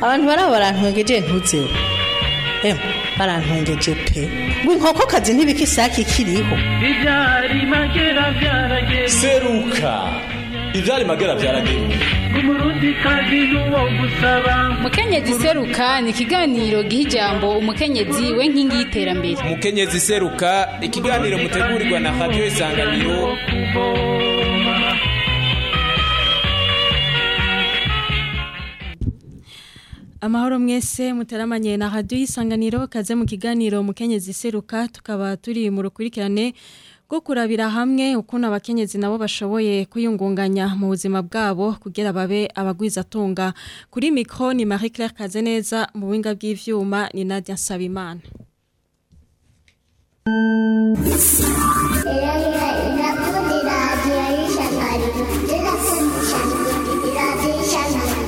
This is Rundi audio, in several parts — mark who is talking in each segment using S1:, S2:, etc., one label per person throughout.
S1: abantu baraba barantwengeje ntuzeho emwe barantwengeje pe ngo inkokokazi ntibika isake ikiriho
S2: ibyari magera byarageze
S3: seruka ivyari magera vyarageruka
S2: umurundi kazi n'uwo gusaba
S4: mukenyezi seruka ni ikiganiro giha ijambo umukenyezi we nkingi y'iterambere
S5: umukenyezi seruka ikiganiro mutegurirwa na radiyo isanganiro
S2: kuvoma
S6: amahoro mwese muteramanye na radiyo y'isanganiro kaze mu kiganiro mukenyezi seruka tukaba turi mu rukurikirane rwo kurabira hamwe ukuntu abakenyezi nabo bashoboye kwiyungunganya mu buzima bwabo kugira babe abagwizatunga kuri mikoro ni marie claire kazeneza mu buhinga bw'ivyuma ni nadia nsabimana
S7: Nakundi radiyo y'ishyaka rinakunda ishyaka radiyo y'ishyaka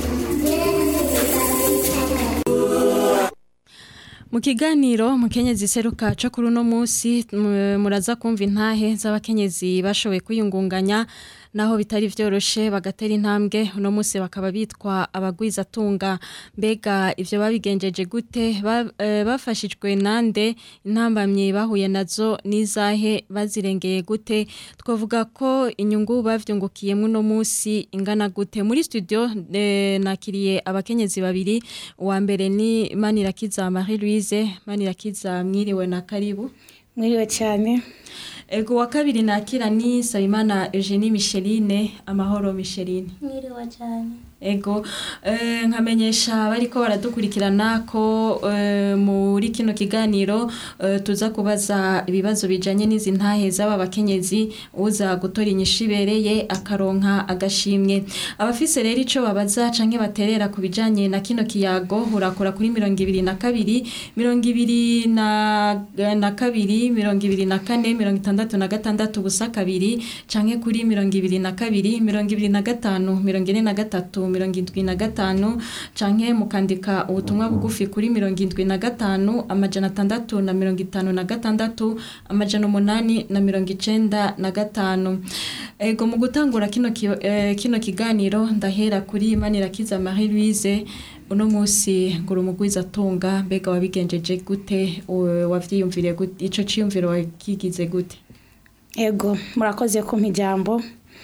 S6: mu kiganiro mukenyezi seruka cyo kuri uno munsi mu- muraza kumva intahe z'abakenyezi bashoboye kwiyungunganya naho bitari vyoroshe bagatera intambwe uno munsi bakaba bitwa abagwizatunga mbega ivyo babigenjeje gute Ba- eh, bafashijwe nande intambamyi bahuye nazo n'izahe bazirengeye gute twavuga ko inyungu bavyungukiyemo uno munsi ingana gute muri studio eh, nakiriye abakenyezi babiri uwa mbere ni Manirakiza Marie Louise Manirakiza mwiriwe na karibu
S8: mwiriwe cyane
S6: ego wa kabiri nakira ni Sabimana Eugenie Micheline amahoro Micheline
S7: mwiriwe cyane
S6: ego eh, nkamenyesha bariko baradukurikirana ko eh, muri kino kiganiro eh, tuza kubaza ibibazo bijanye n'izi ntahe z'aba bakenyezi uza gutora inyishu ibereye akaronka agashimwe abafise rero ico babaza canke baterera ku bijanye na kino kiyago urakora kuri mirongo ibiri na kabiri mirongo ibiri na, na kabiri mirongo ibiri na kane mirongo itandatu na gatandatu ubusa kabiri canke kuri mirongo ibiri na kabiri mirongo ibiri na gatanu mirongo ine na gatatu mirongo indwi na gatanu canke mukandika ubutumwa bugufi kuri mirongo indwi na gatanu amajana atandatu na mirongo itanu na gatandatu amajana umunani na mirongo icenda na gatanu ego mu gutangura kino, ki, eh, kino kiganiro ndahera kuri manirakiza marie louise uno munsi ngura umugwiza atunga mbega wabigenjeje gute u- wavyiyumviriye gute ico ciyumviro wakigize gute
S8: ego murakoze kumpa ijambo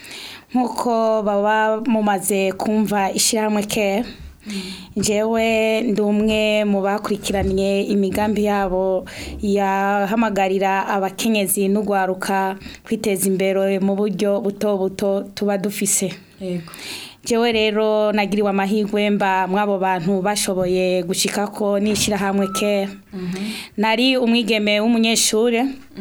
S8: nk'uko baba mumaze kumva ishyirahamwe ke njyewe ndi umwe mu bakurikiranye imigambi yabo yahamagarira abakenyezi n'ugwaruka kwiteza imbere mu buryo buto buto tuba dufise
S6: ego
S8: jewe rero nagiriwe amahirwe mba mw'abo bantu bashoboye gushika ko n'ishyirahamwe ke nari umwigeme w'umunyeshuri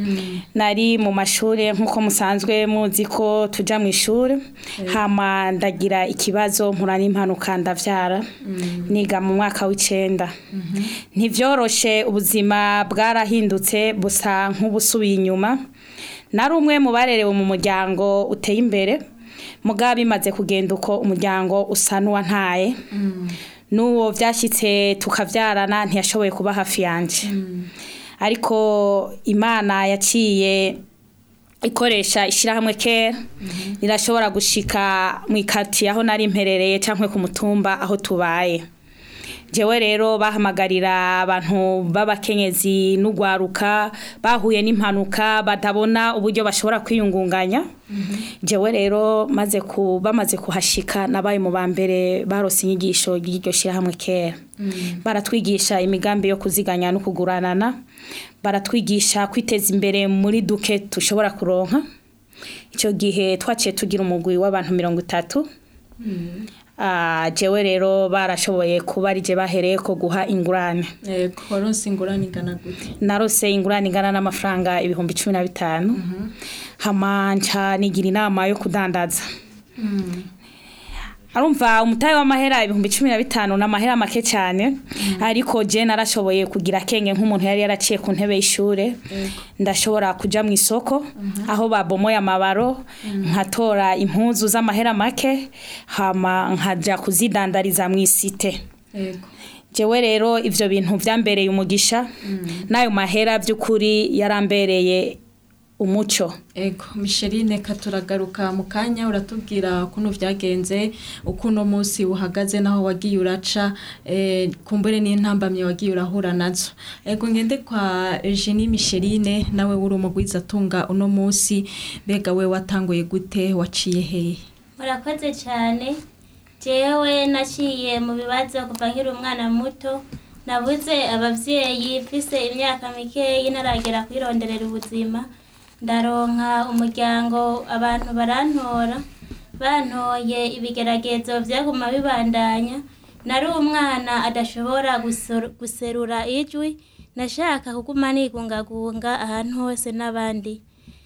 S8: nari mu mashuri nk'uko musanzwe muzi ko tujya mu ishuri hama ndagira ikibazo mpura n'impanuka ndabyara niga mu mwaka w'icenda ntivyoroshe ubuzima bwarahindutse busa nk'ubusubiye inyuma nari umwe mu barerewe mu muryango uteye imbere mugabo bimaze kugenda uko umuryango usa n'uwantaye n'uwo byashyitse tukabyarana ntiyashoboye kuba hafi yanjye ariko imana yaciye ikoresha ishyirahamwe kera rirashobora gushika mu ikati aho nari mperereye cyangwa ku mutumba aho tubaye jewe rero bahamagarira abantu b'abakenyezi n'ugwaruka bahuye n'impanuka batabona uburyo bashobora kwiyungunganya jewe rero maze ku bamaze kuhashika nabaye mu ba mbere barose inyigisho ry'iryo shyirahamwe kera baratwigisha imigambi yo kuziganya no kuguranana baratwigisha kwiteza imbere muri duke tushobora kuronka icyo gihe twaciye tugira umugwi w'abantu mirongo itatu Ah, jewe rero barashoboye kuba ari je bahereye ko guha ingurane
S6: ego waronse ingurane ingana gute
S8: narose ingurane ingana n'amafaranga ibihumbi cumi na bitanu hama nca nigira inama yo kudandaza arumva umutahe w'amahera ibihumbi cumi na bitanu ni amahera make cyane ariko je narashoboye kugira akenge nk'umuntu yari yaraciye ku ntebe y'ishure ndashobora kuja mu isoko aho babomoye amabaro nkatora impuzu z'amahera make hama nkaja kuzidandariza mu isite
S6: ego
S8: jewe rero ivyo bintu vyambereye umugisha n'ayo mahera by'ukuri yarambereye umuco
S6: Ego, Micheline katuragaruka mu kanya uratubwira ukuntu vyagenze ukuntu munsi uhagaze naho wagiye uraca eh, kumbure n'intambamye wagiye urahura nazo. Ego ngende kwa Eugenie Micheline nawe uri umugwiza tunga uno munsi mbega we watanguye gute waciye hehe?
S7: murakoze cyane jewe naciye mu bibazo kuva nkiri umwana muto nabuze abavyeyi mfise imyaka mikeyi ntaragera kwironderera ubuzima ndaronka umuryango abantu barantora bantoye ibigeragezo vyaguma bibandanya nari umwana adashobora gusor- guserura ijwi nashaka kuguma nigungagunga ahantu hose n'abandi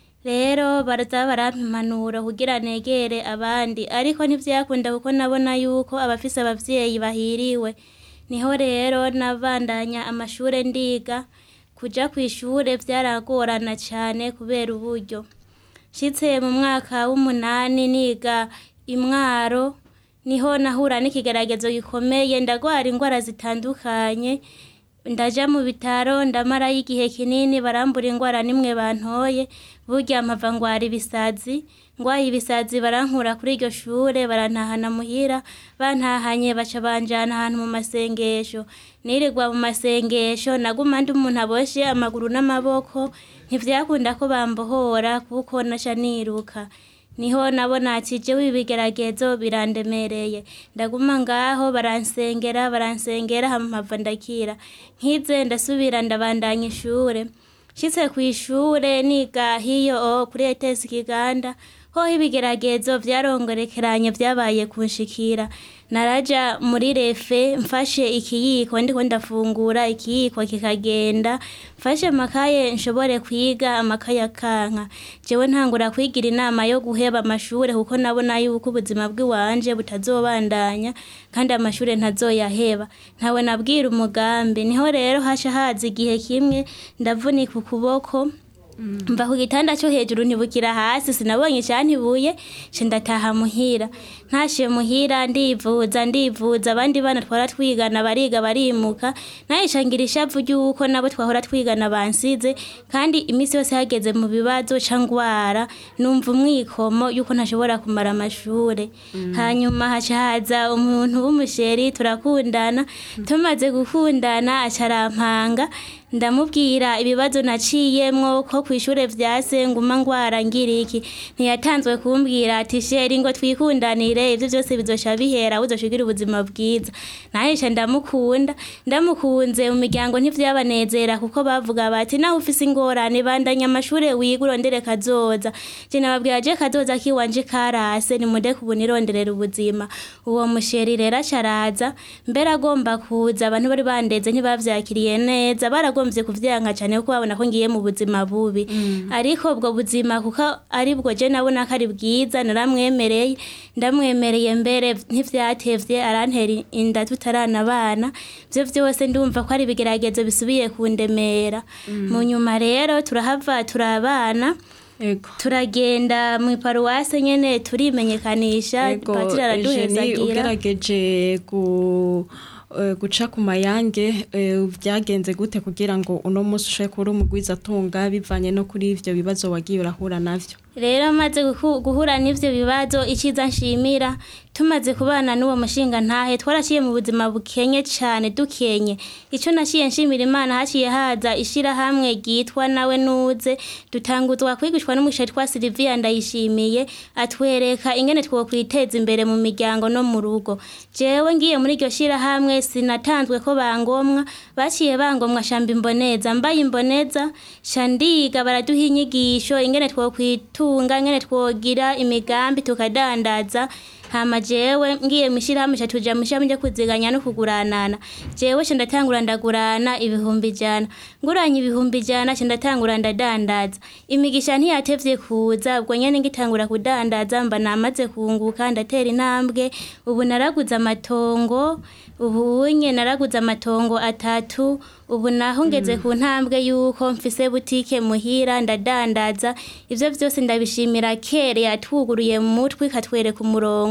S7: rero baraza barampimanura kugira negere abandi ariko ntivyakunda kuko nabona yuko abafise abavyeyi bahiriwe niho rero nabandanya amashure ndiga kuja kw'ishure vyaragorana cane kubera uburyo nshitse mu mwaka w'umunani niga imwaro niho nahura n'ikigeragezo gikomeye ndagwara indwara zitandukanye ndaja mu bitaro ndamarayo igihe kinini barambura indwara nimwe bantoye burya mpava ngwara ibisazi ngwaye ibisazi barankura kuri iryo shure barantahana muhira bantahanye baca banjana ahantu mu masengesho nirirwa mu masengesho naguma ndi umuntu aboshe amaguru n'amaboko ntivyakunda ko bambohora kuko naca niruka niho nabona ati jewe ibigeragezo birandemereye ndaguma ngaho baransengera baransengera hama mpava ndakira nkize ndasubira ndabandanya ishure nshitse kw'ishure niga hiyo o kuri ETS Kiganda hoho ibigeragezo vyarongerekeranye vyabaye kunshikira naraja muri refe mfashe ikiyiko ndiko ndafungura ikiyiko kikagenda mfashe amakaye nshobore kwiga amakaye akanka jewe ntangura kwigira inama yo guheba amashure kuko nabona yuko ubuzima bw'iwanje butazobandanya kandi amashure ntazoyaheba ntawe nabwira umugambi niho rero hasha haza igihe kimwe ndavunika ukuboko mva ku gitanda cyo hejuru ntibukira hasi sinabonye icyantibuye nce ndataha muhira ntashe muhira ndivuza ndivuza abandi bana twara twigana bariga barimuka nahisha ngira ishavu ry'uko nabo twahora twigana bansize kandi iminsi yose hageze mu bibazo ca ngwara numva umwikomo yuko ntashobora kumara amashure hanyuma haca haza umuntu w'umusheri turakundana tumaze gukundana aca arampanga ndamubwira ibibazo naciyemwo ko kw'ishure vyase nguma ngwara ngira iki ntiyatanzwe kumbwira ati sheri ngo twikundanire ivyo vyose bizosha bihera uzoshigira ubuzima bwiza nahisha ndamukunda ndamukunze mu miryango ntivyabanezera kuko bavuga bati naho ufise ingorane bandanya amashure wiga urondere kazoza je nababwira je kazoza kiwanje karase nimudeke ubu nironderera ubuzima uwo musheri rero acaraza mbere agomba kuza abantu bari bandeze ntibavyakiriye neza baragombye kuvyanka cane kuko babona ko ngiye mu buzima bubi ariko ubwo buzima kuko ari bwo je nabona ko ari bwiza naramwemereye ndamwemereye mbere ntivyatevye arantera inda tutaranabana vyo vyose ndumva ko ari ibigeragezo bisubiye kundemera mu nyuma rero turahava turabana
S6: Ego.
S7: turagenda mu iparuwase nyene turimenyekanisha
S6: Ego,
S7: patiri
S6: Eugenie,
S7: araduhezagira
S6: ugerageje gu eh, guca ku mayange eh, vyagenze gute kugira ngo uno munsi ushobore kuba uri umugwiza atunga bivanye no kuri ivyo bibazo wagiye urahura navyo
S7: rero maze guhu- guhura n'ivyo bibazo iciza nshimira tumaze kubana n'uwo mushinga ntahe twaraciye mu buzima bukenye cane dukenye ico naciye nshimira imana haciye haza ishirahamwe ryitwa nawe nuze dutanguzwa kwigishwa n'umusheri twa Silvia ndayishimiye atwereka ingene twokwiteza imbere mu miryango no mu rugo jewe ngiye muri iryo shirahamwe sinatanzwe ko bangomwa baciye bangomwa shamba imboneza mbaye imboneza shandiga baraduha inyigisho ingene twokwitunga ingene twogira imigambi tukadandaza hama jewe ngiye mwishirahamwe ca tuja mwishirahamwe ryo kuziganya no kuguranana jewe ca ndatangura ndagurana ibihumbi ijana nguranye ibihumbi ijana ca ndatangura ndadandaza imigisha ntiyatevye kuza ubwo nyene ngitangura kudandaza mba namaze kunguka ndatera intambwe ubu naraguze amatongo ubu unye naraguze amatongo atatu ubu naho ngeze ku ntambwe yuko mfise butike muhira ndadandaza ivyo vyose ndabishimira kere yatwuguruye mu mutwe ikatwereka umurongo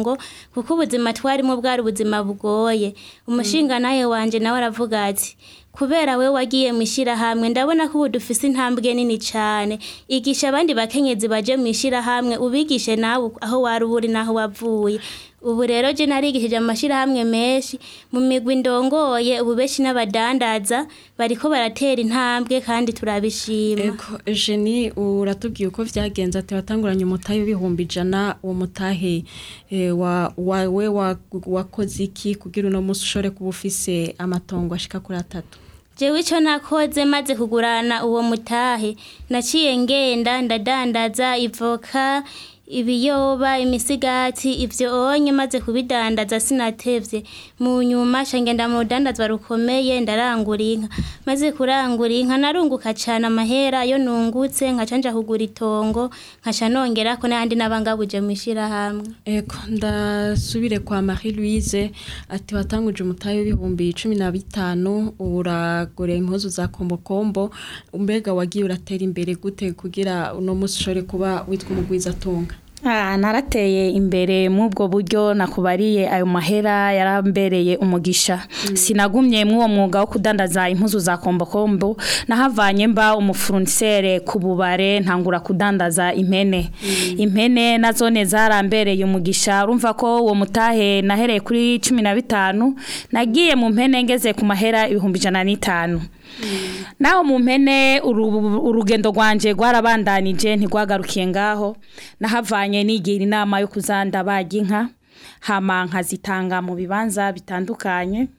S7: itongo kuko ubuzima twarimo bwari ubuzima bugoye umushinga nawe wanje nawe aravuga ati kubera we wagiye mu ishyirahamwe ndabona ko ubu dufise intambwe nini cyane igisha abandi bakenyezi baje mu ishyirahamwe ubigishe nawe aho wari uri n'aho wavuye ubu rero je narigishije amashyirahamwe menshi mu migwi ndongoye ubu benshi n'abadandaza bariko baratera intambwe kandi turabishima
S6: Ego Eugenie uratubwiye uko vyagenze ati watanguranye umutahe w'ibihumbi ijana uwo mutahe eh, wa wawe wa- wakoze iki kugira uno musi ushobore kuba ufise amatongo ashika kuri atatu
S7: jewe ico nakoze maze kugurana uwo mutahe naciye ngenda ndadandaza ivoka ibiyoba imisigati ivyo onye maze kubidandaza sinatevye mu nyuma ca ngenda mu rudandazwa rukomeye ndarangura inka maze kurangura inka narunguka cane amahera yo nungutse nkaca nja kugura itongo nkaca nongerako n'ayandi n'abangabuje mw'ishirahamwe
S6: Ego ndasubire kwa Marie Louise ati watanguje umutahe w'ibihumbi cumi na bitanu uragura impuzu za kombokombo mbega wagiye uratera imbere gute kugira uno musi ushobore kuba witwa umugwizatunga
S8: Ah, narateye imbere mw'ubwo buryo nakubariye ayo mahera yarambereye umugisha sinagumye mw'uwo mwuga wo kudandaza impuzu za kombokombo nahavanye mba umufurnisere ku bubare ntangura kudandaza impene impene nazone zarambereye umugisha urumva ko uwo mutahe nahereye kuri cumi na bitanu nagiye mu mpene ngeze ku mahera ibihumbi ijana n'itanu naho mu mpene uru- urugendo rwanje rwarabandanije ntigwagarukiye ngaho nahavanye nigira inama yo kuzanda baga inka hama nkazitanga mu bibanza bitandukanye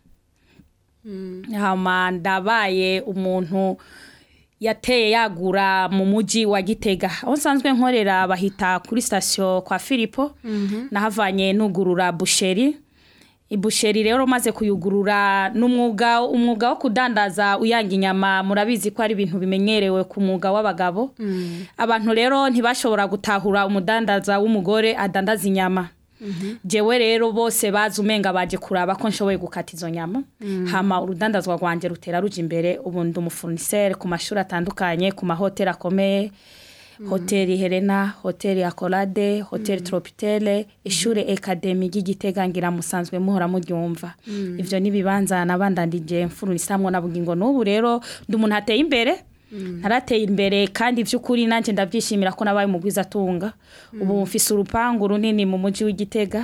S8: hama ndabaye umuntu yateye yagura mu muji wa Gitega aho nsanzwe nkorera bahita kuri sitasiyo kwa Filipo nahavanye nugurura busheri ibusheri rero maze kuyugurura n'umwuga umwuga wo kudandaza uyanga inyama murabizi ko ari ibintu bimenyerewe ku mwuga w'abagabo abantu rero ntibashobora gutahura umudandaza w'umugore adandaza inyama jewe rero bose bazi umenga baje kuraba ko nshoboye gukata izo nyama hama urudandazwa rwanje rutera ruja imbere ubu ndi umufurnisere ku mashuri atandukanye ku mahoteli akomeye hoteli helena hoteli akorade hoteli tropitele ishure ekademi ry'igitega ngira musanzwe muhora muryumva ivyo n'ibibanza nabandandije mfurunisamwo na bugingo n'ubu rero ndi umuntu ateye imbere narateye imbere kandi vy'ukuri nanje ndavyishimira ko nabaye umugwiza atunga ubu mfise urupangu runini mu muji w'igitega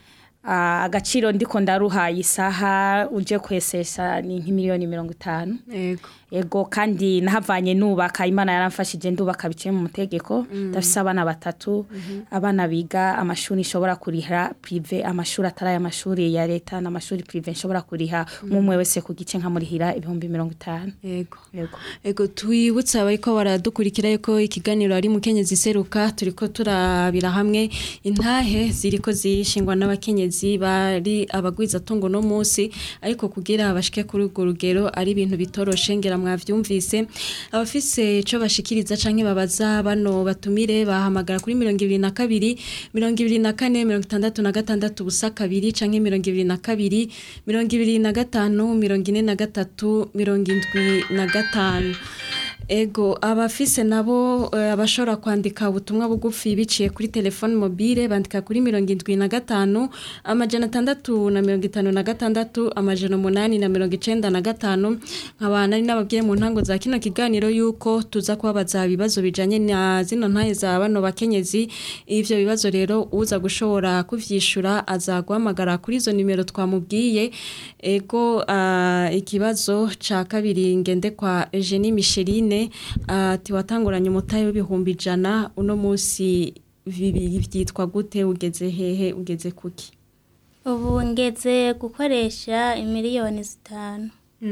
S8: Ah, agaciro ndiko ndaruhaye isaha uje kwesesha ni nk'imiliyoni mirongo itanu
S6: Ego
S8: ego kandi nahavanye nubaka imana yaramfashije ndubaka biciye mu mutegeko ndafise abana batatu abana biga amashuri nshobora kuriha prive amashuri atari ay'amashuri ya leta n'amashuri prive nshobora kuriha umwe wese ku gice nkamurihira ibihumbi mirongo itanu
S6: Ego
S8: ego
S6: Ego twibutse abariko baradukurikira yuko ikiganiro ari mukenyezi seruka turiko turabira hamwe intahe ziriko zishingwa n'abakenyezi bari abagwiza tungo no munsi ariko kugira bashike kuri urwo rugero ari ibintu bitoroshe ngira mwavyumvise abafise ico bashikiriza canke babaza bano batumire bahamagara kuri mirongo ibiri na kabiri mirongo ibiri na kane mirongo itandatu na gatandatu ubusa kabiri canke mirongo ibiri na kabiri mirongo ibiri na gatanu mirongo ine na gatatu mirongo indwi na gatanu Ego abafise nabo eh, abashobora kwandika ubutumwa bugufi biciye kuri telefone mobile bandika kuri mirongo indwi na gatanu amajana atandatu na mirongo itanu na gatandatu amajana umunani na mirongo icenda na gatanu nkaba nari nababwiye mu ntango za kino kiganiro yuko tuza kubabaza ibibazo bijanye na zino ntahe za bano bakenyezi ivyo bibazo rero uza gushobora kuvyishura aza guhamagara kuri izo nimero twamubwiye ego ah, ikibazo ca kabiri ngende kwa Eugenie Micheline ati watanguranye umutahe w'ibihumbi ijana uno munsi bibiri byitwa gute ugeze hehe ugeze kuki
S7: ubu ngeze gukoresha imiliyoni zitanu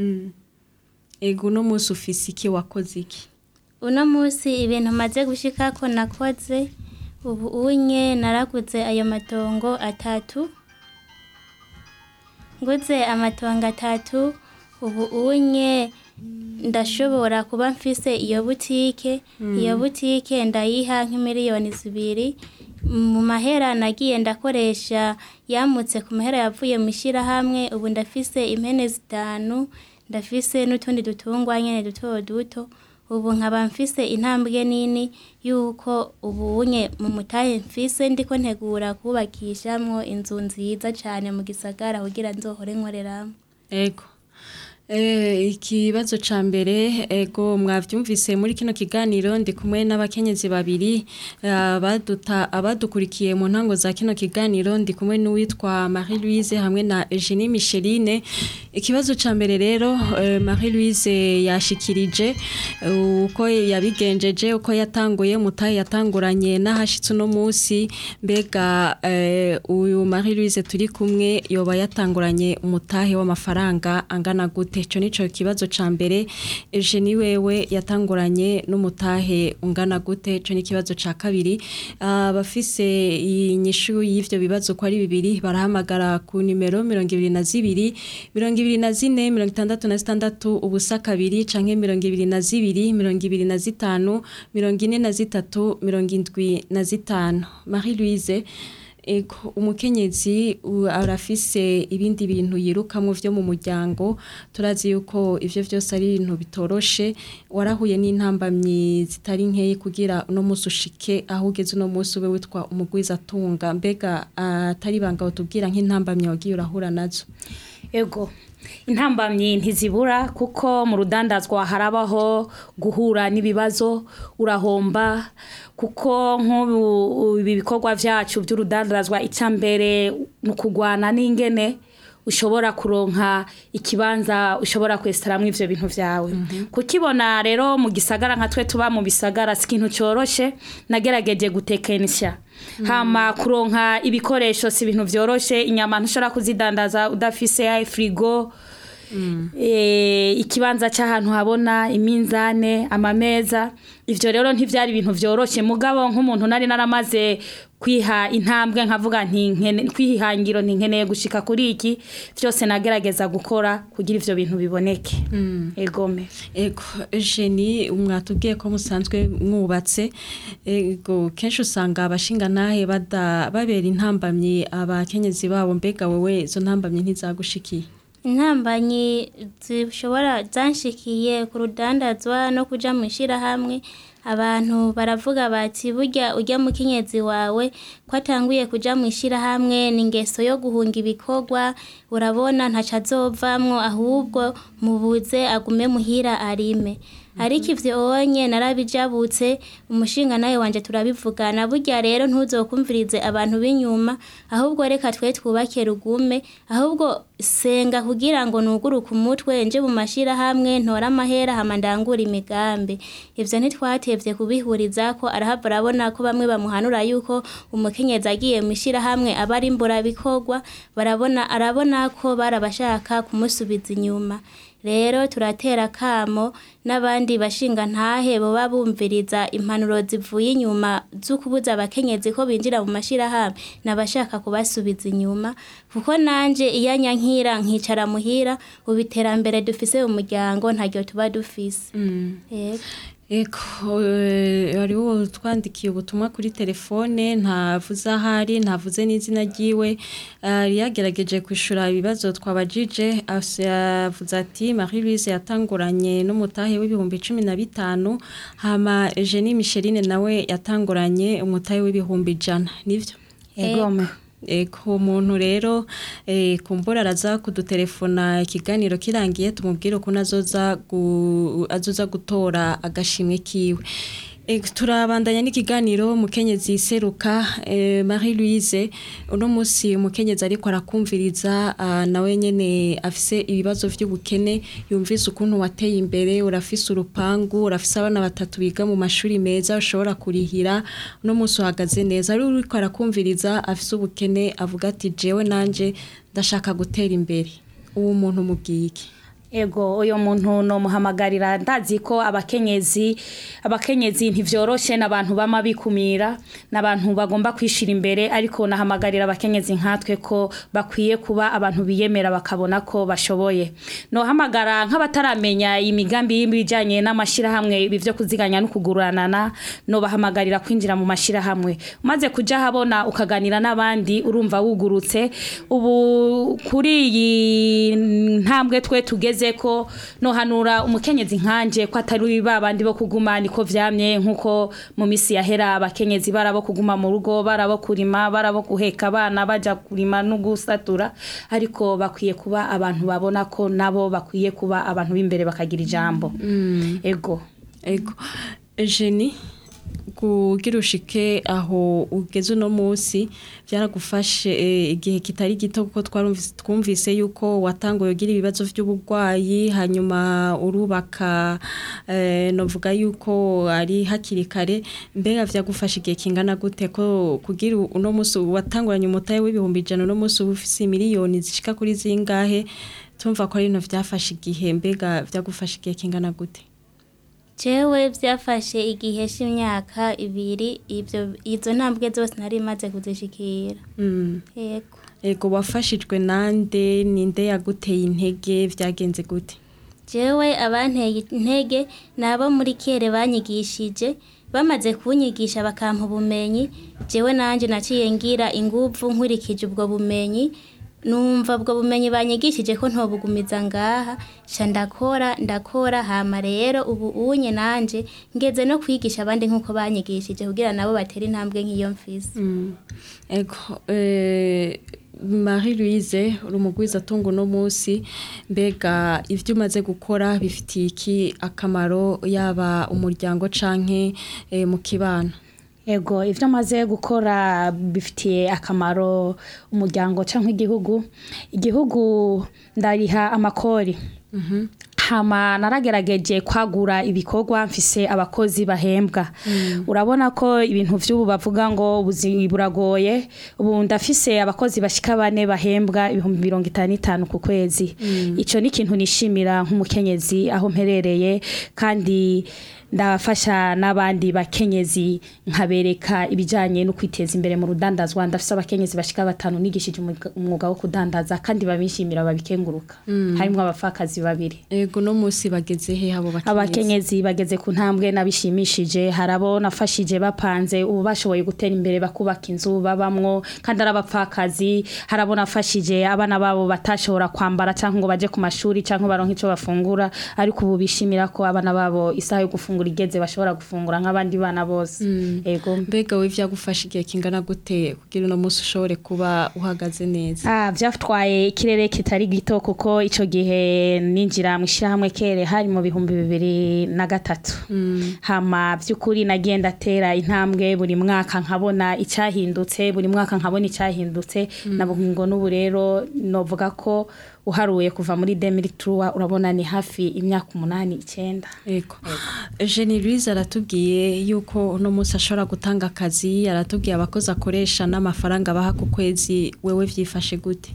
S6: ego uno munsi ufise iki wakoze iki
S7: uno munsi ibintu maze gushika ko nakoze ubu unye naraguze ayo matongo atatu nguze amatongo atatu ubu unye ndashobora kuba mfise iyo butike iyo butike ndayiha nk'imiliyoni zibiri mu mahera nagiye ndakoresha yamutse ku mahera yavuye mu ishyirahamwe ubu ndafise impene zitanu ndafise n'utundi dutungwa nyene duto duto ubu nkaba mfise intambwe nini yuko ubunye mu mutahe mfise ndiko ntegura kubakishamwo inzu nziza cane mu gisagara kugira nzohore nkoreramo
S6: ego Eh, ikibazo ca mbere ego mwavyumvise muri kino kiganiro ndi kumwe n'abakenyezi babiri eh, abaduta abadukurikiye mu ntango za kino kiganiro ndi kumwe n'uwitwa Marie Louise hamwe na Eugenie Micheline ikibazo ca mbere rero eh, Marie Louise yashikirije eh, uko yabigenjeje uko yatanguye mutahe yatanguranye n'ahashitse uno munsi mbega eh, uyu Marie Louise turi kumwe yoba yatanguranye umutahe w'amafaranga angana gute ico nico kibazo ca mbere Eugenie wewe yatanguranye n'umutahe ungana gute ico ni kibazo ca kabiri abafise inyishu y'ivyo bibazo ko ari bibiri barahamagara ku nimero 22 24 66 ubusa kabiri canke 22 25 43 75 Marie Louise Ego umukenyezi u- arafise ibindi bintu yirukamwo vyo mu muryango turazi yuko ivyo vyose ari ibintu bitoroshe warahuye n'intambamyi zitari nkeyi kugira uno musi ushike aho ugeze uno musi ube witwa umugwiza atunga mbega atari banga utubwira nk'intambamyi wagiye urahura nazo
S8: ego intambamyi ntizibura kuko mu rudandazwa harabaho guhura n'ibibazo urahomba kuko nk'ubu ibi bikorwa byacu by'urudandazwa icya mbere ni ukugwana n'ingene ushobora kuronka ikibanza ushobora kwesitaramwo ivyo bintu vyawe kukibona rero mu gisagara nka twe tuba mu bisagara si ikintu coroshe nagerageje gutekenisha hama kuronka ibikoresho si ibintu vyoroshe inyama ntushobora kuzidandaza udafise ya frigo eh, ikibanza cy'ahantu habona iminzane amameza ivyo rero ntivyari ibintu vyoroshe mugabo nk'umuntu nari naramaze kwiha intambwe nkavuga nti nkene- kwihangiro nti nkeneye gushika kuri iki vyose nagerageza gukora kugira ivyo bintu biboneke egome
S6: Ego Eugenie mwatubwiye ko musanzwe mwubatse ego kenshi usanga abashinga nahe bada babera intambamyi abakenyezi babo mbega wewe izo ntambamyi ntizagushikiye
S7: intambanyi zishobora zanshikiye ku rudandazwa no kuja mu ishirahamwe abantu baravuga bati burya ujya mu kinyezi wawe ko atanguye kuja mu ishirahamwe ni ingeso yo guhunga ibikorwa urabona ntaco azovamwo ahubwo mubuze agume muhira arime ariko ivyo onye narabijabutse umushinga nawe wanje turabivugana burya rero ntuzokumvirize abantu b'inyuma ahubwo reka twe twubake rugume ahubwo senga kugira ngo nuguruke umutwe nje mu mashirahamwe ntora amahera hama ndangura imigambi ivyo ntitwatevye kubihuriza ko arahava arabona ko bamwe bamuhanura yuko umukenyezi agiye mu ishirahamwe aba ari mburabikorwa barabona arabona ko barabashaka kumusubiza inyuma rero turatera kamo n'abandi bashinga ntahe boba bumviriza impanuro zivuye inyuma zo kubuza abakenyezi ko binjira mu mashirahamwe nabashaka kubasubiza inyuma kuko nanje iyo nyankira nkicara muhira ubu iterambere dufise mu muryango ntaryo tuba dufise Yego.
S6: Eko eh, hari uwo twandikiye ubutumwa kuri telefone ntavuze ahari ntavuze n'izina ryiwe yari yagerageje kwishura ibibazo twabajije ase- yavuze ati Marie Louise yatanguranye n'umutahe w'ibihumbi cumi na bitanu hama Eugenie Micheline nawe yatanguranye umutahe w'ibihumbi ijana nivyo
S8: egome
S6: Eko umuntu rero eh, kumbura araza kudutelefona ikiganiro kirangiye tumubwire ukuntu azoza gu, azoza gutora agashimwe kiwe E, turabandanya n'ikiganiro mukenyezi seruka e, Marie Louise uno musi umukenyezi ariko arakumviriza ah, nawe nyene afise ibibazo vy'ubukene yumvise ukuntu wateye imbere urafise urupangu urafise abana batatu biga mu mashuri meza ushobora kurihira uno musi uhagaze neza ari uriko arakumviriza afise ubukene avuga ati jewe nanje ndashaka gutera imbere uwo muntu mubwiye iki
S8: ego uyo muntu nomuhamagarira ndazi ko abakenyezi abakenyezi ntivyoroshe n'abantu bama bikumira n'abantu bagomba kwishira imbere ariko nahamagarira abakenyezi nkatwe ko bakwiye kuba abantu biyemera bakabona ko bashoboye nohamagara nk'abataramenya imigambi y'ibijanye n'amashirahamwe ibi vyo kuziganya no kuguranana nobahamagarira kwinjira mu mashirahamwe umaze kuja habona ukaganira n'abandi urumva wugurutse ubu kuri iyi ntambwe twe tugeze ngeze ko nohanura umukenyezi nkanje ko atari babandi bo kuguma niko vyamye nkuko mu misi yahera abakenyezi barabo kuguma mu rugo barabo kurima barabo guheka abana baja kurima no gusatura ariko bakwiye kuba abantu babona ko nabo bakwiye kuba abantu b'imbere bakagira ijambo ego
S6: ego jeni kugira ushike aho ugeze uno munsi byaragufashe eh, igihe kitari gito kuko twarumvise twumvise yuko watanguye ugira ibibazo by'uburwayi hanyuma urubaka eh, novuga yuko ari hakiri kare mbega byagufashe igihe kingana gute ko kugira uno munsi watanguranye umutahe w'ibihumbi ijana uno munsi uba ufise miliyoni zishika kuri zingahe tumva ko ari ibintu byafashe igihe mbega byagufashe igihe kingana gute
S7: jewe byafashe igihe cy'imyaka ibiri ibyo izo ntambwe zose nari maze kuzishikira
S6: Mm.
S7: yego
S6: Ego wafashijwe nande ninde yaguteye intege vyagenze gute
S7: jewe abanteye intege ni abo muri kere banyigishije bamaze kunyigisha bakampa ubumenyi jewe nanjye naciye ngira inguvu nkurikije ubwo bumenyi numva ubwo bumenyi banyigishije ko ntobugumiza ngaha sha ndakora ndakora hama rero ubu unye nanje ngeze no kwigisha abandi nk'uko banyigishije kugira nabo batere intambwe nk'iyo mfise
S6: Ego eh, Marie Louise uri umugwiza atunga uno munsi mbega ivyo umaze gukora bifitiye iki akamaro yaba umuryango canke eh, mu kibano
S8: Ego ivyo maze gukora bifitiye akamaro umuryango canke igihugu igihugu ndariha amakori hama naragerageje kwagura ibikorwa mfise abakozi bahembwa urabona ko ibintu vy'ubu bavuga ngo ubuzi buragoye ubu ndafise abakozi bashika bane bahembwa ibihumbi mirongo itanu n'itanu ku kwezi ico ni ikintu nishimira nk'umukenyezi aho mperereye kandi ndafasha n'abandi bakenyezi nkabereka ibijanye no kwiteza imbere mu rudandazwa ndafise abakenyezi bashika batanu nigishije umwuga- umwuga wo kudandaza kandi babishimira babikenguruka harimwo abapfakazi babiri
S6: Ego no munsi bageze he abo bakenyezi
S8: abakenyezi bageze ku ntambwe nabishimishije harabo nafashije bapanze ubu bashoboye gutera imbere bakubaka inzu babamwo kandi ari abapfakazi harabo nafashije abana babo batashobora kwambara cyangwa ngo baje ku mashuri cyangwa baronke icyo bafungura ariko ubu bishimira ko abana babo isaha yo gufungura igeze bashobora gufungura nk'abandi bana bose ego
S6: mbega we vyagufashe igihe kingana gute kugira uno munsi ushobore kuba uhagaze neza
S8: Ah, vyatwaye ikirere kitari gito kuko ico gihe ninjira mu ishyirahamwe kere hari mu bihumbi bibiri na gatatu hama vy'ukuri nagiye ndatera intambwe buri mwaka nkabona icyahindutse buri mwaka nkabona icyahindutse nabo ngo n'ubu rero novuga ko uharuye kuva muri 2003 urabona ni hafi imyaka umunani icyenda
S6: Ego. Jenny Louise aratubwiye yuko uno munsi ashobora gutanga akazi aratubwiye abakozi akoresha n'amafaranga baha ku kwezi wewe vyifashe gute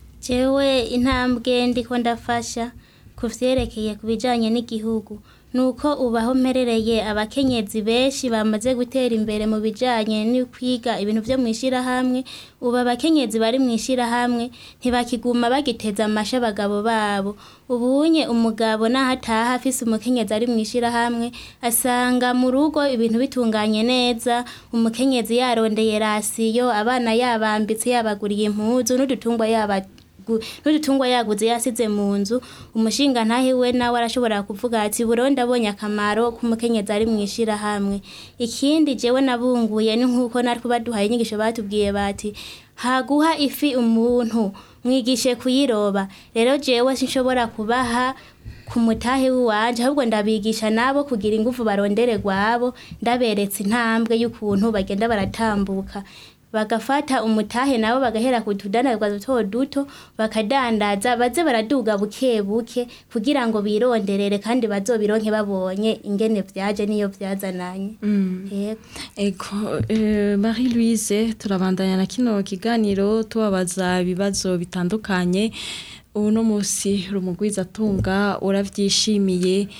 S7: jewe intambwe ndiko ndafasha ku vyerekeye ku bijanye n'igihugu nuko ubaho mperereye abakenyezi benshi bamaze gutera imbere mu bijanye no kwiga ibintu vyo mw'ishirahamwe ubu abakenyezi bari mw'ishirahamwe ntibakiguma bagiteza amasha abagabo babo ubunye umugabo naho ataha afise umukenyezi ari mw'ishirahamwe asanga mu rugo ibintu bitunganye neza umukenyezi yarondeye rasiyo abana yabambitse yabaguriye impuzu n'udutungwa yaba gu- n'udutungwa yaguze yasize mu nzu umushinga ntahe we nawe arashobora kuvuga ati burundi abonye akamaro k'umukenyezi ari mu ishirahamwe ikindi jewe nabunguye ni nk'uko natwe baduhaye inyigisho batubwiye bati haguha ifi umuntu mwigishe kuyiroba rero jewe sinshobora kubaha ku mutahe w'iwanje ahubwo ndabigisha nabo kugira ingufu barondere gwabo ndaberetse intambwe y'ukuntu bagenda baratambuka bagafata umutahe nabo bagahera ku tudandarizwa duto duto bakadandaza baze baraduga buke buke kugira ngo bironderere kandi bazobironke babonye ingene vyaje niyo vyazananye yego
S6: Ego, eh, Marie Louise turabandanya na kino kiganiro tubabaza ibibazo bitandukanye uno munsi rumugwiza atunga uravyishimiye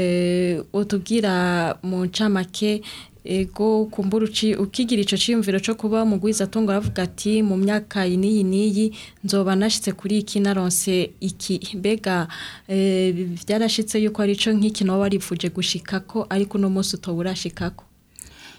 S6: eh, utubwira mu ncamake ego kumbura uci ukigira ico ciyumviro co kuba mugwiza atunga aravuga ati mu myaka iyi n'iyi n'iyi nzoba nashitse kuri iki naronse iki mbega eh, vyarashitse yuko ari ico nk'iki nawe warifuje gushikako ariko uno munsi utoba urashikako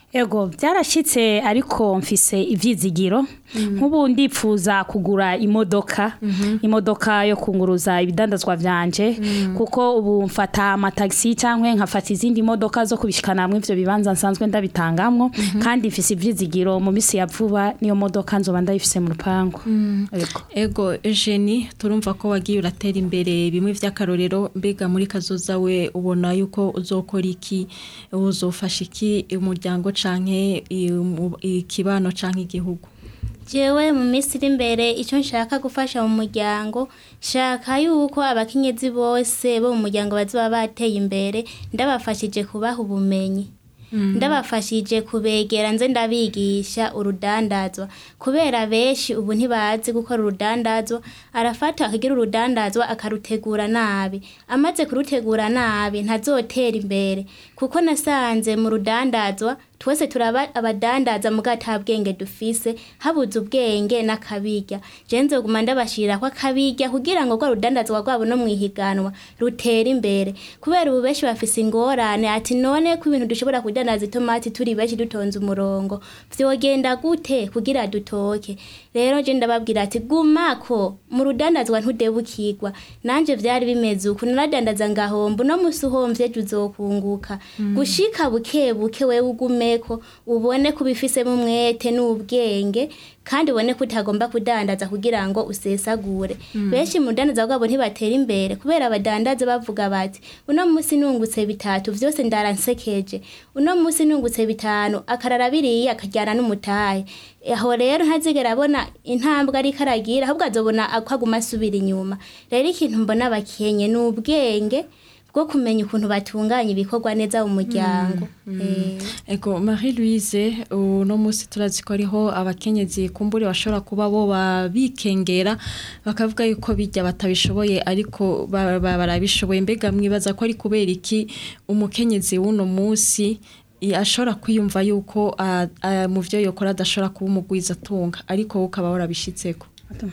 S8: Ego byarashitse ariko mfise ivyizigiro nk'ubu ndipfuza kugura imodoka imodoka yo kunguruza ibidandazwa vyanje kuko ubu mfata amataxi canke nkafata izindi modoka zo kubishikana hamwe ivyo bibanza nsanzwe ndabitangamwo kandi mfise ivyizigiro mu misi ya vuba niyo modoka nzoba ndayifise mu rupangu Ego.
S6: ego Eugenie turumva ko wagiye uratera imbere bimwe vy'akarorero mbega muri kazoza we ubona yuko uzokora iki uzofasha iki umuryango canke i- mu- ikibano canke igihugu
S7: jewe mu minsi iri imbere icyo nshaka gufasha mu muryango shaka yuko abakenyezi bose bo mu muryango bazoba bateye imbere ndabafashije kubaha ubumenyi ndabafashije kubegera nze ndabigisha urudandazwa kubera benshi ubu ntibazi gukora urudandazwa arafata akagira urudandazwa akarutegura nabi amaze kurutegura nabi ntazotera imbere kuko nasanze mu rudandazwa twese turaba abadandaza muga ata bwenge dufise habuze ubwenge n'akabirya je nzoguma ndabashirira ko akabirya kugira ngo rwa rudandazwa rwabo no mwihiganwa rutera imbere kubera ubu benshi bafise ingorane ati none ko ibintu dushobora kudandaza itomati turi benshi dutonze umurongo vyogenda gute kugira dutoke rero je ndababwira ati gumako mu rudandazwa ntudebukirwa nanje vyari bimeze uku naradandaza ngahomba uno musi uhomvye ejo uzokunguka gushika buke buke wewe ugumeko ubone ko ubifisemo umwete n'ubwenge kandi ubone ko utagomba kudandaza kugira ngo usesagure benshi mu rudandaza rwabo ntibatera imbere kubera abadandaza bavuga bati uno musi nungutse bitatu vyose ndaransekeje uno musi nungutse bitanu akarara biriya akajyana n'umutahe aho rero ntazigera abona intambwe ariko aragira ahubwo azobona ko aguma asubira inyuma rero ikintu mbona abakenye ni ubwenge bwo kumenya ukuntu batunganya ibikorwa neza mu muryango Eh.
S6: ego Marie Louise uno musi turazi ko ariho abakenyezi kumbure bashobora kuba bo babikengera bakavuga yuko bijya batabishoboye ariko ba- ba- barabishoboye mbega mwibaza ko ari kubera iki umukenyezi w'uno musi i- ashobora kwiyumva yuko a- a- mu vyo yokora adashobora kuba umugwiza atunga ariko wowe ukaba warabishitseko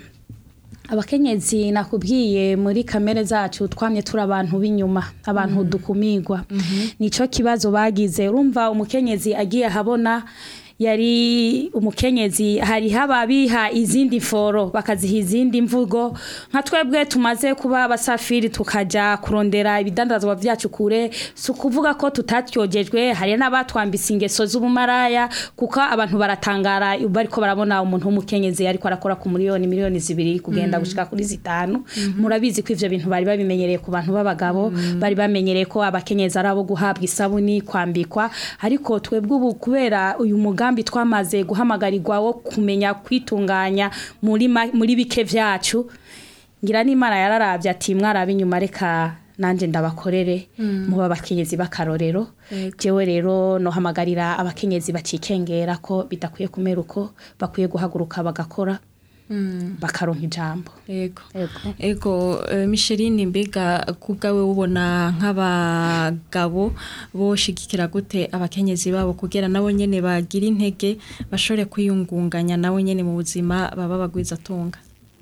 S8: abakenyezi nakubwiye muri kamere zacu twamye turi abantu b'inyuma abantu dukumirwa nico kibazo bagize urumva umukenyezi agiye ahabona yari umukenyezi hari hababiha izindi foro bakaziha izindi mvugo nka twebwe tumaze kuba abasafiri tukaja kurondera ibidandazwa vyacu kure si ukuvuga ko tutatyogejwe hari n'abatwambise ingeso z'ubumaraya kuko abantu baratangara bariko barabona umuntu w'umukenyezi ariko arakora ku miliyoni miliyoni zibiri kugenda gushika kuri zitanu murabizi ko ivyo bintu bari babimenyereye ku bantu b'abagabo bari bamenyereye ko abakenyezi ari abo guhabwa isabuni kwambikwa ariko twebwe ubu kubera uyu mugambi twamaze guhamagarirwa wo kumenya kwitunganya muri ma- muri bike vyacu ngira n'imana yararavye ati mwaraba inyuma reka nanje ndabakorere muba abakenyezi b'akarorero jewe rero nohamagarira abakenyezi bacikengera ko bidakwiye kumera uko bakwiye guhaguruka bagakora bakaronka ijambo
S6: ego
S8: Ego.
S6: ego eh, Micheline mbega kubwawe ubona nk'abagabo boshigikira gute abakenyezi babo kugira nabo nyene bagira intege bashobore kwiyungunganya nabo nyene mu buzima baba bagwiza atunga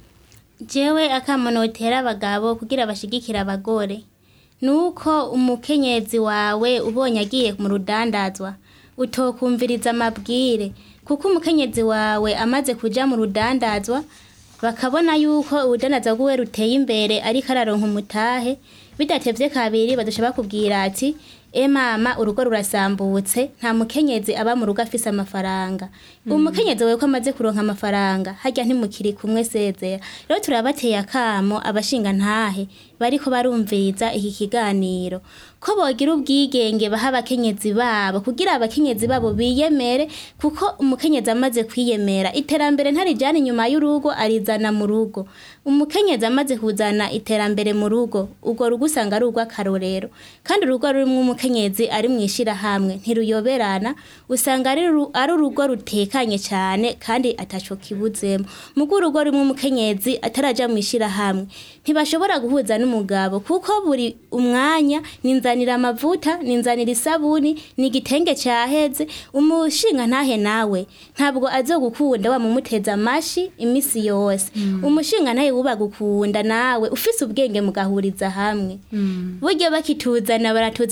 S7: jewe akamonotera abagabo kugira bashigikire abagore nuko umukenyezi wawe ubonye agiye mu rudandazwa utokumviriza amabwire kuko umukenyezi wawe amaze kuja mu rudandazwa bakabona yuko urudandazwa rwiwe ruteye imbere ariko araronka umutahe bidatevye kabiri badusha bakubwira ati e mama urugo rurasambutse nta mukenyezi aba mu rugo afise amafaranga umukenyezi wewe ko amaze kuronka amafaranga harya ntimukiri kumwe sezera rero turabateye akamo abashinga ntahe bariko barumviriza iki kiganiro ko bogira ubwigenge baha abakenyezi babo kugira abakenyezi babo biyemere kuko umukenyezi amaze kwiyemera iterambere ntarijana inyuma y'urugo arizana mu rugo umukenyezi amaze kuzana iterambere mu rugo urwo rugo usanga ari urw'akarorero kandi urugo rurimwo umukenyezi ari mu ishirahamwe ntiruyoberana usanga ari ru- ari urugo rutekanye cyane kandi ataco kibuzemo mugo urugo rumwe umukenyezi ataraja mu ishirahamwe ntibashobora guhuza n'umugabo kuko buri umwanya ninzanira amavuta ninzanira isabuni ni igitenge cyaheze umushinga ntahe nawe ntabwo azogukunda wamumuteza amashi imisi yose umushinga ntahe wubagukunda nawe ufise ubwenge mugahuriza hamwe buryo bakituzana baratuzana muga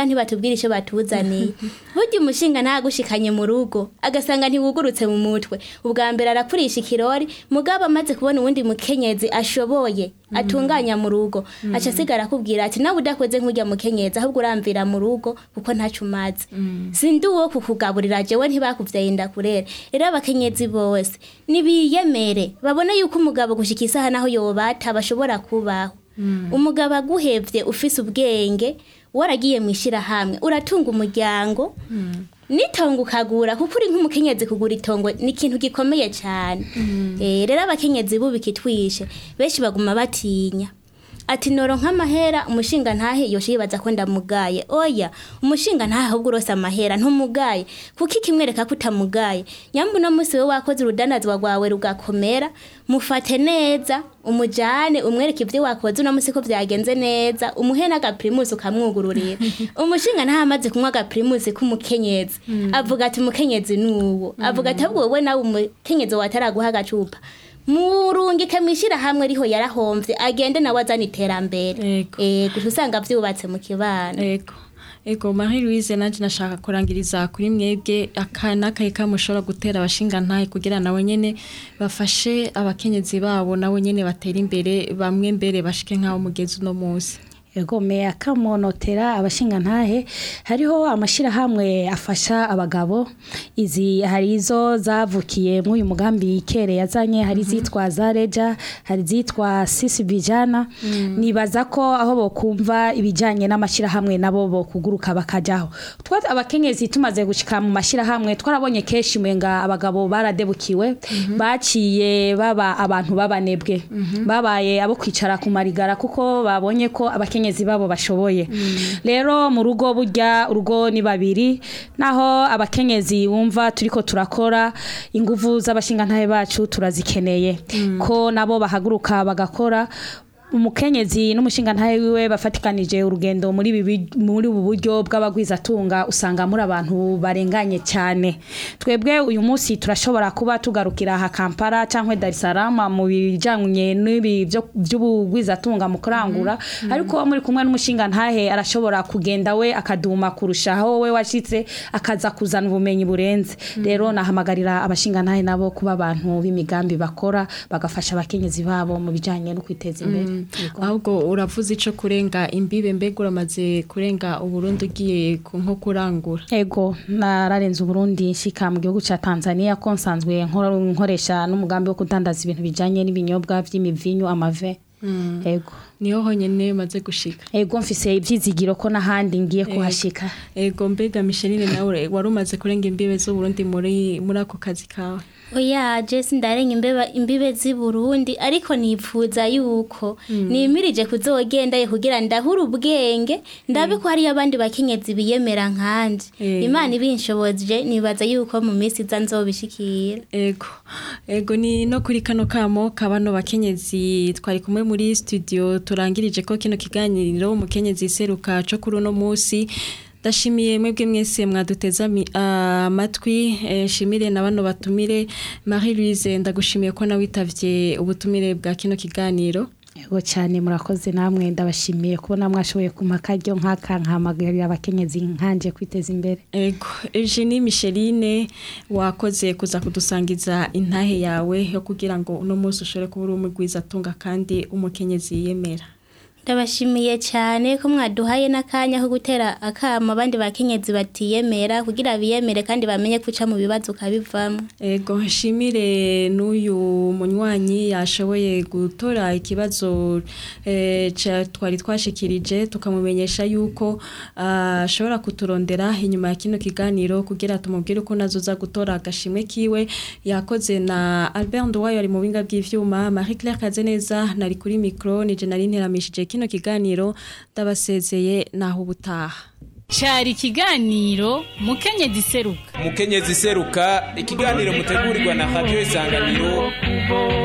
S7: ntibatubwira icyo batuzaniye burya umushinga ntagushikanye mu rugo agasanga ntiwugurutse mu mutwe ubwa mbere arakurisha ikirori mugabo amaze kubona uwundi mukenyezi ashoboye atunganya mu rugo aca asigara akubwira ati nawe udakoze nk'ujya mukenyezi ahubwo uramvira mu rugo kuko ntacyo umaze sindi uwo kukugaburira jewe ntibakuvyaye indakurere rero abakenyezi bose nibiyemere babone yuko umugabo gushika isaha naho yobata bashobora kubaho umugabo aguhevye ufise ubwenge waragiye mu ishyirahamwe uratunga umuryango n'itongo ukagura kuko uri nk'umukenyezi kugura itongo ni ikintu gikomeye cyane Eh, rero abakenyezi bubika itwishe benshi baguma batinya ati noro nk'amahera umushinga ntahe yoshe yibaza ko ndamugaye oya umushinga ntahe ahubwo urose amahera ntumugaye kuko ikimwereka ko utamugaye nyamba uno munsi we wakoze urudanazwa rwawe rugakomera mufate neza umujane umwereke ibyo wakoze uno munsi ko byagenze neza umuhe n'agapirimusi ukamwugururira umushinga ntahe amaze kunywa agapirimusi k'umukenyezi avuga ati umukenyezi ni uwo avuga ati ahubwo wowe nawe umukenyezi wataraguha agacupa murungike mw'ishyirahamwe riho yarahomvye agende nawe azana iterambere
S6: Yego.
S7: Eh, gusa usanga vyubatse mu kibano
S6: ego ego marie louise nanje nashaka kurangiriza kuri mwebwe aka n'akaye kamushobora gutera abashinga ntahe kugira nawe nyene bafashe abakenyezi babo nawe nyene batera imbere bamwe mbere bashike nk'aho mugezi uno munsi
S8: Ego me akamonotera abashinga ntahe hariho amashirahamwe afasha abagabo izi hari izo zavukiye mu uyu mugambi kere yazanye hari zitwa za reja hari zitwa sisi bijana nibaza ko aho bokumva ibijanye n'amashirahamwe nabo bokuguruka bakajaho twa abakenyezi tumaze gushika mu mashirahamwe twarabonye kenshi mwenga abagabo baradebukiwe baciye baba abantu babanebwe babaye abo kwicara ku marigara kuko babonye ko abakenyezi babo bashoboye rero mu rugo burya urugo ni babiri naho abakenyezi wumva turiko turakora inguvu z'abashingantahe bacu turazikeneye ko nabo bahaguruka bagakora umukenyezi n'umushingantahe wiwe bafatikanije urugendo muri ibi bi- muri ubu buryo bw'abagwizatunga usanga muri abantu barenganye cyane twebwe uyu munsi turashobora kuba tugarukira aha Kampala cyangwa Dar es Salaam mu bijanye n'ibi byo- by'ubugwizatunga mu kurangura ariko muri kumwe n'umushingantahe arashobora kugenda we akaduma kurushaho we washitse akaza kuzana ubumenyi burenze rero nahamagarira abashingantahe nabo kuba abantu b'imigambi bakora bagafasha abakenyezi babo mu bijanye no kwiteza imbere Yego.
S6: ahubwo uravuze ico kurenga imbibe mbega uramaze kurenga uburundi ugiye ku- nko kurangura
S8: Ego nararenze Uburundi nshika mu gihugu ca Tanzania ko nsanzwe nkora- nkoresha n'umugambi wo kudandaza ibintu bijanye n'ibinyobwa vy'imivinyu amave Ego
S6: niho honyene maze gushika
S8: Ego mfise ivyizigiro ko n'ahandi ngiye kuhashika
S6: ego mbega misheline nawe wari umaze kurenga imbibe z'uburundi muri muri ako kazi kawe
S7: oya jesi ndarenga imbeba imbibe z'i burundi ariko nipfuza yuko nimirije kuzogendayo kugira ndahure ubwenge ndabe ko hariyo abandi bakenyezi biyemera nkanje
S6: Eh.
S7: imana ibinshoboje nibaza yuko mu minsi iza nzobishikira
S6: ego ego ni no kuri kano kamo kabano bakenyezi twari kumwe muri studio turangirije ko kino kiganiro umukenyezi seruka co kuri uno munsi ndashimiye mwebwe mwese mwaduteza ami- amatwi eh, nshimire na bano batumire Marie Louise ndagushimiye ko nawe witavye ubutumire bwa kino kiganiro
S8: Ego cyane murakoze namwe ndabashimiye kubona mwashoboye kumpa akaryo nk'aka nkahamagarira abakenyezi nkanje kwiteza imbere
S6: Ego, Eugenie Micheline wakoze kuza kudusangiza intahe yawe yo kugira ngo uno munsi ushobore kuba uri umugwiza atunga kandi umukenyezi yiyemera.
S7: ndabashimiye cyane ko mwaduhaye n'akanya ko gutera akamo abandi bakenyezi batiyemera kugira biyemere kandi bamenye kuca mu bibazo ukabivamo
S6: Ego, nshimire n'uyu munywanyi yashoboye gutora ikibazo eh, ca- twari twashikirije tukamumenyesha yuko ah, ashobora kuturondera inyuma ya kino kiganiro kugira tumubwire uko nazoza gutora agashimwe kiwe yakoze na Albert Nduwayo ari mu binga bw'ivyuma Marie Claire Kazeneza nari kuri micro nije nari nteramishije kino kiganiro ndabasezeye naho ubutaha
S4: cyari ikiganiro mukenyezi seruka
S5: umukenyezi seruka ikiganiro mutegurirwa na radiyo isanganiro
S2: kubo